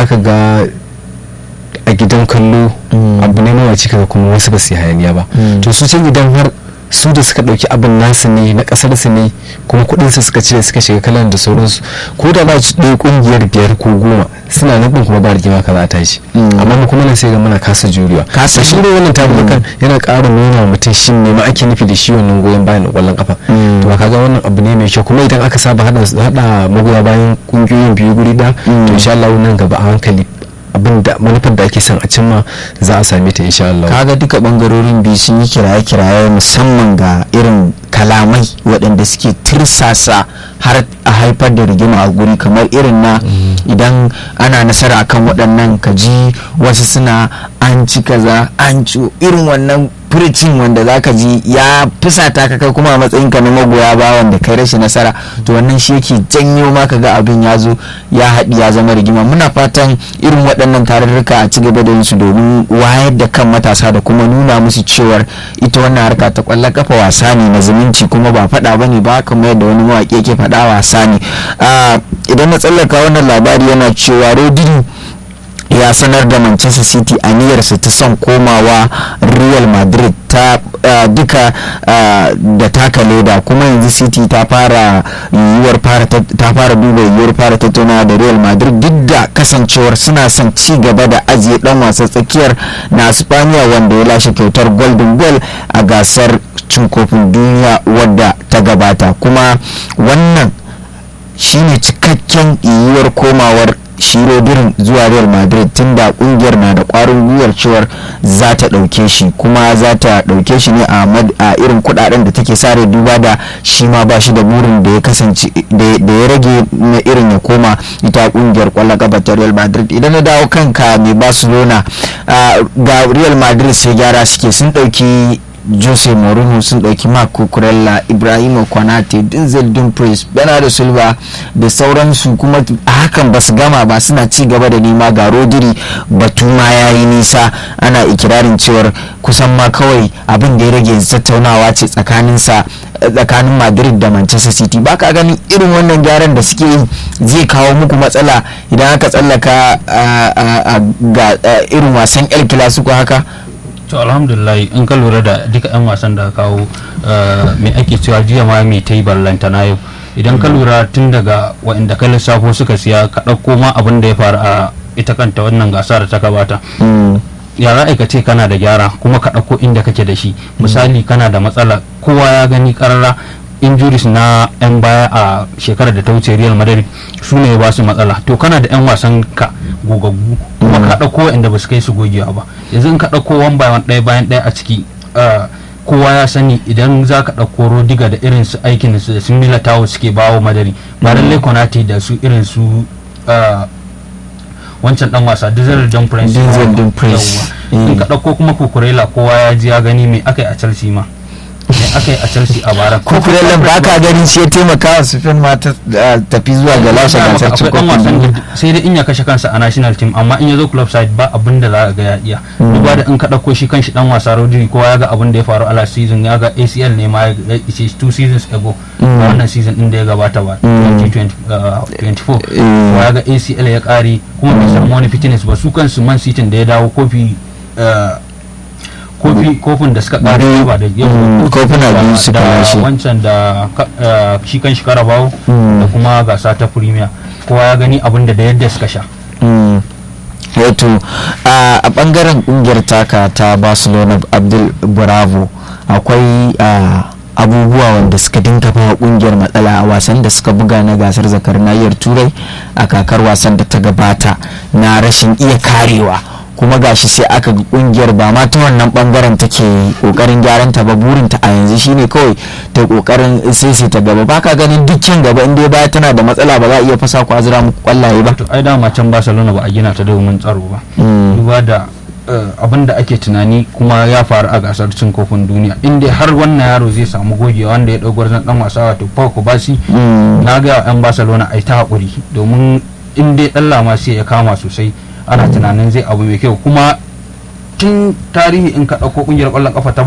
zaka ga a gidan kallo Mm. abu ne mawaci kaga kuma wasu ba su yi hayaniya ba Mm. to su can idan har su da suka dauki abin nasu ne na kasar su ne kuma kudin su suka cire suka shiga kalan da sauransu ko da za su ɗaya kungiyar biyar ko goma suna nan ɗin kuma ba rigima ka za a tashi Mm. amma mu kuma nan sai ga muna kasa juriya Kasa to shi ne wannan tabukan yana ƙara nuna wa mutum shi ne ma ake nufi da shi wannan goyon bayan na ƙwallon kafa Mm. to kaga wannan abu ne mai kyau kuma idan aka saba hada hada magoya bayan kungiyoyin biyu guri da Mm. to insha Allah nan gaba a hankali abin da manufar da ake son a cimma za a same ta insha Allah kaga duka bangarorin biyu sun yi kiraye-kiraye musamman ga irin kalamai waɗanda suke tirsasa har a haifar da rigima a guri kamar irin na idan ana nasara akan waɗannan kaji wasu suna an ci kaza an ci irin wannan furicin wanda za ka ji ya fusata ka kai kuma a matsayin ka na magoya ba wanda kai rashin nasara to wannan shi yake janyo ma ka ga abin ya zo ya haɗi ya zama rigima muna fatan irin waɗannan tarurruka a ci gaba da yin su domin wayar da kan matasa da kuma nuna musu cewar ita wannan harka ta ƙwallon kafa wasa ne na zumunci kuma ba faɗa ba ne ba kamar yadda wani mawaƙi yake faɗa wasa ne Ah, idan na tsallaka wannan labari yana cewa rodini ya sanar da manchester city aniyarsa ta son komawa real madrid ta uh, duka uh, da taka leda kuma yanzu city ta fara yiwuwar fara ta ta fara duba yiwuwar fara tattaunawa da real madrid duk da kasancewar suna son ci gaba da ajiye dan wasa tsakiyar na spaniya wanda ya lashe kyautar golden ball a gasar cin kofin duniya wadda ta gabata kuma wannan shine cikakken yiwuwar komawar shirodirin zuwa real madrid tun da kungiyar na da kwarin gwiwar cewar za ta dauke shi kuma za ta dauke shi ne a mad- a irin kudaden da take sare duba da shi ma ba shi da burin da ya kasance da da ya rage na irin ya koma ita kungiyar kwallon kafa ta real madrid idan na dawo kanka mai barcelona ah, ga real madrid sai gyara suke sun dauki jose mourinho sun ɗauki mark cucurella ibrahima konate denzel dumfries bernardo silva da sauransu kuma a hakan ba su gama ba suna ci gaba da nema ga rodiri batu ma ya yi nisa ana ikirarin cewar kusan ma kawai abin da ya rage yanzu tattaunawa ce tsakaninsa tsakanin madrid da manchester city ba ka ganin irin wannan gyaran da suke yi zai kawo muku matsala idan aka tsallaka a- a- a- ga a, irin wasan el clasico haka to alhamdulillah in ka lura da duka 'yan wasan da ka kawo mai ake cewa jiya ma mai ta yi ballanta na yau idan ka lura tun daga waɗanda ka lissafo suka siya ka ɗauko ma abin da ya faru a ita kanta wannan gasa da ta gabata Mm. ya za ka ce kana da gyara kuma ka ɗauko inda kake da shi misali kana da matsala kowa ya gani karara injuries na 'yan baya a shekarar da ta wuce real madrid su ne ba su matsala to kana da 'yan wasan ka gogaggu kuma ka ɗauko inda ba su kai su gogewa ba yanzu in ka ɗauko one by one ɗaya bayan ɗaya a ciki ah, kowa ya sani idan za ka ɗauko rodiga da irin su aikin su da sun milatawo suke bawo madari ba lallai konate da su irin su ah, wancan dan wasa Denzel Dumfries Denzel Dumfries. Yawwa. in Eh. ka ɗauko kuma kukurela kowa ya ji ya gani me aka yi a Chelsea ma me aka yi a Chelsea a bara kukurellen ba ka ganin shi ya taimaka wa sufin ma ta ah, tafi zuwa ga lashe Dama gasar cin akwai dan kofin wasan duniya. da sai dai in ya kashe kansa a national team amma in ya zo club side ba abin da za ka ga ya iya duba da in ka ɗauko shi kanshi dan wasa Rodri kowa ya ga abin da ya faru a last season ya ga ACL ne ma ya ce two seasons ago ba wannan season din da ya gabata ba 2024 kowa ya ga ACL ya kare kuma bai samu wani fitness ba su kansu man city da ya dawo kofi eh, kofi kofin da suka kare Biyu. ba da yau Mm, kofuna da- biyu suka da lashe. wancan da ka- eh, shi kan shi karabawo Mm. da kuma gasa ta premier kowa ya gani abin da da yadda suka sha Mm. wato a a bangaren kungiyar taka ta barcelona abdul bravo akwai a, abubuwa wanda suka dinga bawa kungiyar matsala a wasan da suka buga na gasar zakar nahiyar turai a kakar wasan da ta gabata na rashin iya karewa kuma gashi sai aka ga kungiyar ba ma ta wannan bangaren take kokarin gyaran ta ba burin ta a yanzu shine kawai ta kokarin sai ta gaba baka ganin dukkan gaba inda baya tana da matsala ba za a iya fasa ku azura muku kwallaye ba to ai dama can barcelona ba a gina ta domin tsaro ba Mm. duba da abin da ake tunani kuma ya faru a gasar cin kofin duniya inda har wannan yaro zai samu gogewa wanda ya ɗaukar zan dan wasa wato Pau Kubasi Mm. na ga yan barcelona ai ta haƙuri domin in dai ɗan lama sai ya kama sosai ana tunanin zai abu mai kyau kuma tun tarihi in ka ɗauko ƙungiyar ƙwallon ƙafa ta